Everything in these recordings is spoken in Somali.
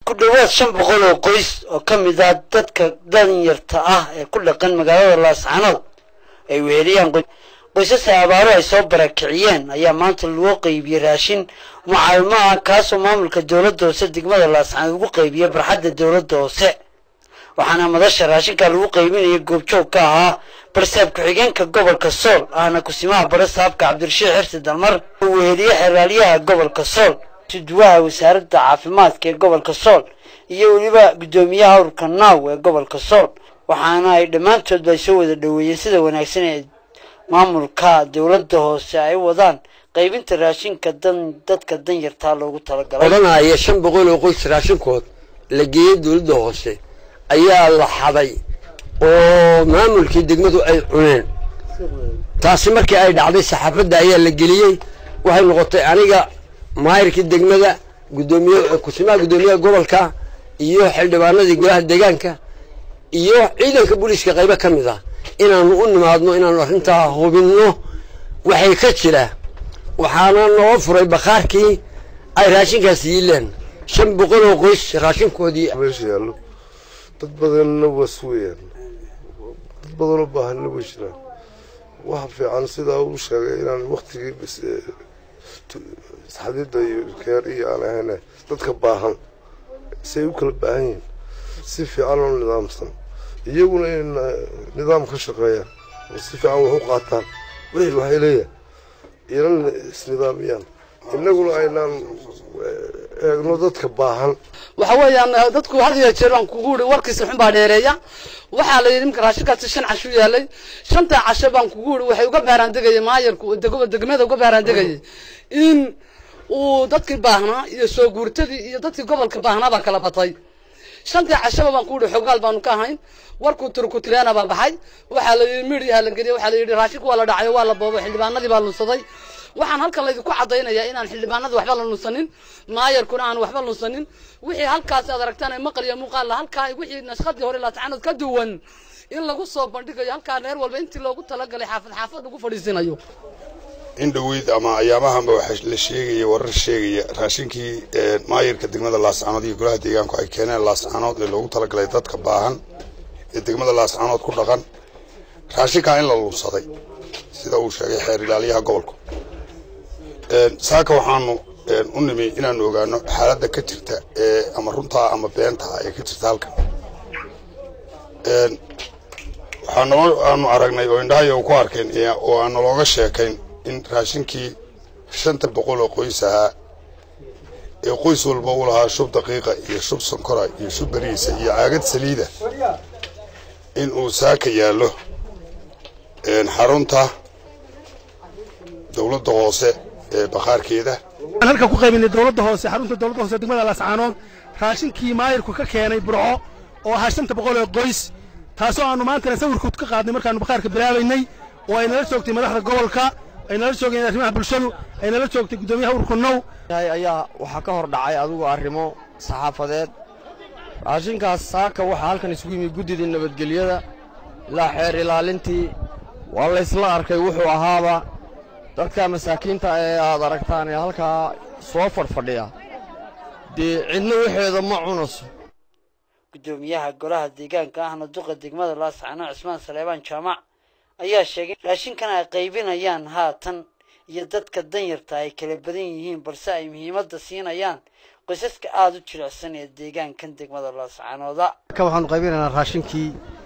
ku dhowaad shan boqol oo qoys oo ka mid ah dadka danyarta ah ee ku dhaqan magaalada laascanood ay weheliyaan qoysas ay abaaro ay soo barakiciyeen ayaa maanta lagu qaybiyey raashin mucaalimo ah kaasoo maamulka dowladda hoose degmada laascanood ugu qaybiyey barxadda dowladda hoose waxaana madasha raashinka lagu qaybinaya goobjoog ka ahaa barsaab ku-xigeenka gobolka sool ahna kusimaha bare saabka cabdirashiid xirsi dalmar uu weheliye xeraalyaha gobolka sool suduwaha wasaaradda caafimaadka ee gobolka sool iyo weliba guddoomiyaha urka naaw ee gobolka sool waxaana ay dhammaantoodba ay soo wada dhoweeyeen sida wanaagsan ee maamulka dowladda hoose ay wadaan qaybinta raashinka dan dadka danyartaa loogu talagalay odanaya shan boqol oo qoys raashinkood la geeyey dowladda hoose ayaa la xaday oo maamulkii degmadu ay cuneen taasi markii ay dhacday saxaafadda ayaa la geliyey waxay noqotay aniga maayirkii degmada gudoomiye kusimaha guddoomiyaha gobolka iyo xildhibaanadii golaha deegaanka iyo ciidanka booliiska qaybo ka mid ah inaanu u nimaadno inaanu arrintaa hubinno waxay ka jira waxaana noo furay bakhaarkii ay raashinkaas yiileen shan boqol oo qoys raashinkoodii meesha yaallo dad badanna was weeyaan dad badanoo baahanna way jiraan waxa fiican sidaa uu sheegay inaan waktigii xadida iyo keer iyo aan ahayne dadka baahan siay u kala baahan yihiin si fiican oo nidaamsan iyaguna in nidaam ka shaqeeyaan oo si fiican wax u qaataan wixii waxay leeyahay inan isnidaamiyaan innaguna aynaan eegno dadka baahan waxa weeyaan dadku had iyo jeer baan kugu uri warkiisa xun baa dheereeya waxaa la yidhi imka raashinkaasi shan casho yaalay shantaa casho baan kugu uri waxay uga baaraandegayay maayarku degmada uga baaraandegayay in uu dadkii baahnaa iyo soo guurtadii iyo dadkii gobolka baahnaa baa kala batay shantii cashaba baan ku uri xogaal baanu ka ahayn warkuu turkutreena baa baxay waxaa la yidhi midiyaha la geliyay waxaa la yidhi raashinku waa la dhacayo waa la boobay xildhibaanadii baa lunsaday waxaan halkan laydinku caddaynayaa inaan xildhibaanada waxba la lunsanin maayarkuna aan waxba lunsanin wixii halkaas aad aragtaan ee maqal iyo muuqaalla halkaa wixii nashqadii hore laatacanood ka duwan in lagu soo bandhigayo halkaa reer walba intii loogu talagalay xaafad xaafad lagu fadhiisinayo in dhoweyd ama ayaamahanba waxaa la sheegaya warar sheegaya raashinkii maayarka degmada laascanood iyo golaha deegaanku ay keeneen laascanood ee loogu talagalay dadka baahan ee degmada laascanood ku dhaqan raashinkaa in la lunsaday sida uu sheegay xeer ilaaliyaha gobolku saaka waxaanu u nimi inaanu ogaano xaaladda ka jirta ee ama runtaa ama beentaa ee ka jirta halkan waxaa noo aanu aragnay oo indhahayo ku arkeen oo aan nalooga sheekayn in raashinkii shanta boqol oo qoys ahaa ee qoys walba u lahaa shub daqiiqa iyo shub sonkora iyo shub beriisa iyo caagad saliida in uu saaka yaallo xarunta dowladda hoose ee bakhaarkeeda waxaan halkan ku qaybinay dowladda hoose xarunta dowladda hoose degmada laascaanood raashinkii maayirku ka keenay burco oo ahaa shanta boqol oo qoys taasoo aanu maantana sawirkood ka qaadnay markaanu bakhaarka bilaabaynay oo ay nala joogtay madaxda gobolka ay nala joogeen arrimaha bulshadu ay nala joogtay guddoomiyaha urka now ayaa waxaa ka hor dhacay adigu arrimo saxaafadeed raashinkaas saaka waxaa halkan isugu yimid guddidii nabadgelyada ilaa xeer ilaalintii waa laysla arkay wuxuu ahaaba dadka masaakiinta ee aad aragtaan ee halkaa soo fadhfadhiya dee cidna waxeeda ma cunayso guddoomiyaha golaha deegaanka ahna duqa degmada laascano cismaan saleebaan jaamac ayaa sheegay raashinkan ay qaybinayaan haatan iyo dadka danyarta ay kala badan yihiin balse ay muhiimadda siinayaan qoysaska aada u jilicsan ee deegaankan degmada laascanooda ka waxaanu qaybinaynaa raashinkii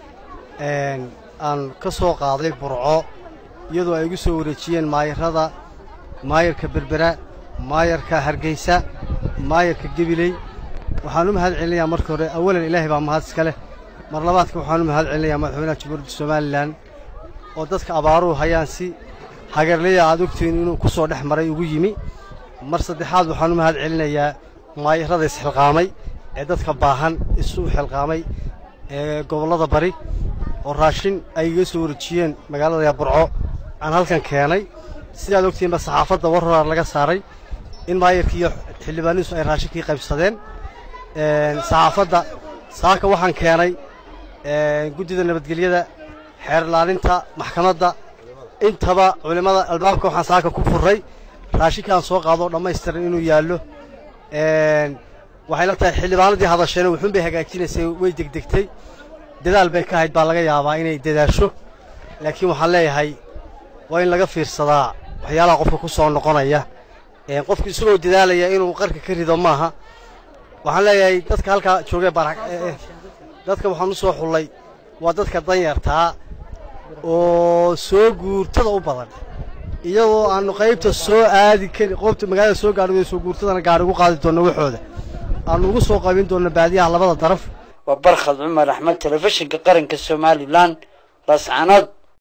aan ka soo qaaday burco iyadoo ay igu soo wareejiyeen maayarada maayarka berbera maayarka hargeysa maayarka gebiley waxaan u mahad celinayaa marka hore awalan ilaahay baa mahad iska leh mar labaadka waxaan u mahad celinayaa madaxweynaha jamhuuriyadda somalilan oo dadka abaaruhu hayaan si hagarleya aad ogtihiin inuu ku soo dhex maray ugu yimi mar saddexaad waxaan u mahad celinayaa maayarada isxilqaamay ee dadka baahan isu xilqaamay ee gobollada bari oo raashin ay iga soo wareejiyeen magaalada burco aan halkan keenay sidaad ogtihiinba saxaafadda war horaa laga saaray in maayarkii iyo xildhibaanihiisu ay raashinkii qaybsadeen saxaafadda saaka waxaan keenay guddida nabadgelyada xeer ilaalinta maxkamadda intaba culimmada albaabka waxaan saaka ku furray raashinkaan soo qaado dhammaystiran inuu yaallo waxay la tahay xildhibaanadii hadasheena wuxuun bay hagaajinaysay way degdegtay dadaal bay ka hayd baa laga yaabaa inay dadaasho laakiin waxaan leeyahay waa in laga fiirsadaa waxyaalaha qofka ku soo noqonaya qofku isagoo dadaalaya inuu qarka ka rido maaha waxaan leeyahay dadka halkaa joogee bara dadka waxaan u soo xullay waa dadka danyartaa oo soo guurtada u badan iyadoo aanu qaybta soo aadi karin qoobta magaalada soo gaadhi soo guurtadana gaari ugu qaadi doonno waxooda aanu ugu soo qaybin doonno baadiyaha labada daraf waa barkhad cumar axmed telefishinka qaranka somalilan laascanood